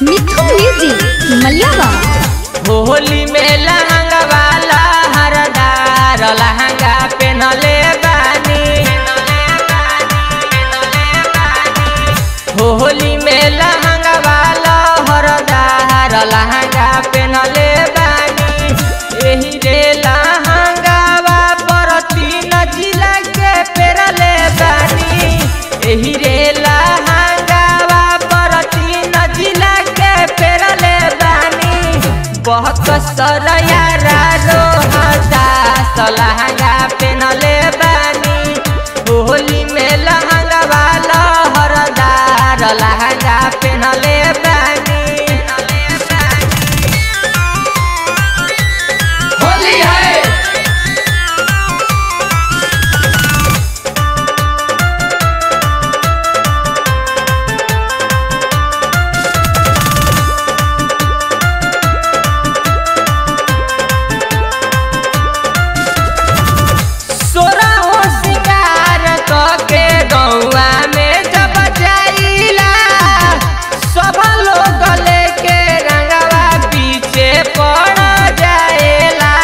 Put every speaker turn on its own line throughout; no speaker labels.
मिथुन music मलियावा
Holi में लहंगा वाला हरदार लहंगा पहनले बानी होली में लहंगा वाला हरदार लहंगा पहनले बानी एही रे लहंगावा पर तीन जिला के पेरले बानी एही रे लहंगावा पर तीन जिला के पेरले बानी बहुत सरयारा रोहता लहंगा पहनले बानी होली में लहंगा वाला हरदार लहंगा पहनले बानी होली है सोरा हो सिंगार के गौआ में जब जाइला सब लोग लेके रंगवा पीछे पड़ जाएला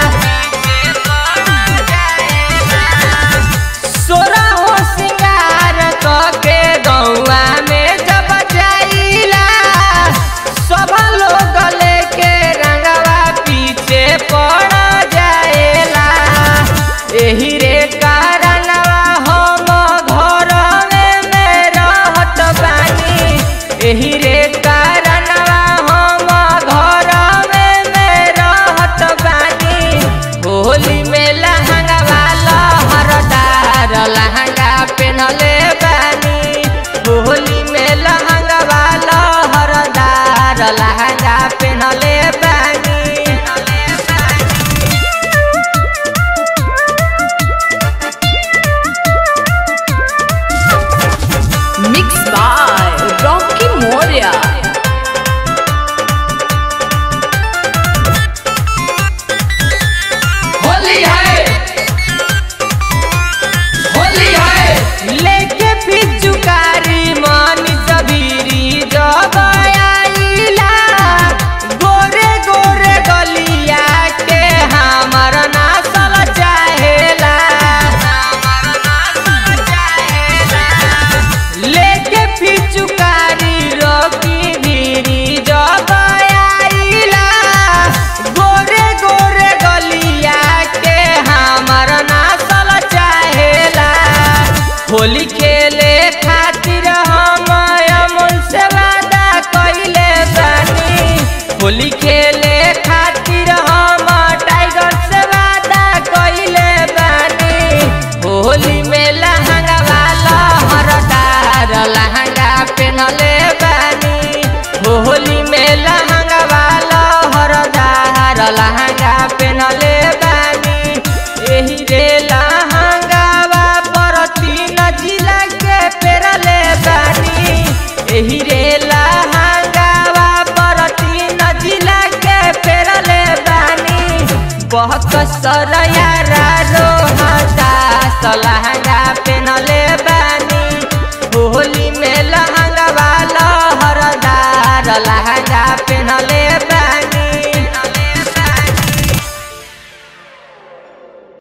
सोरा हो सिंगार के गौआ में जब जाइला सब लोग लेके रंगवा पीछे पड़ जाएला एही रे कारणवा हम घर में में रहत बानी एही रे कारणवा हम घर में में रहत बानी होली में लहंगा वाला हरदार लहंगा पहनले बानी होली में लहंगा वाला हरदार लहंगा पहनले बानी
मिक्स बाय रॉकी मोरिया
होली है होली है लेके पिचुकारी मानी सबीरी जब आइला गोरे गोरे गलिया के हमर नासल चाहेला लेके पिचुकारी रोकी धीरी जब आइला गोरे गोरे गलिया के हमर नासल चाहेला होली खेले खातिर हम अमन से वादा कइले बानी होली खेले खातिर हम टाइगर से वादा कइले बानी होली में लहंगा वाला हरदार लहंगा पहनले बानी होली में लहंगा वाला हरदार लहंगा पहनले बानी एही रे लहंगावा पर तीन जिला के पेरले बानी एही रे लहंगावा पर तीन जिला के पेरले बानी बहुत सरयारा रोहता लहंगा पहनले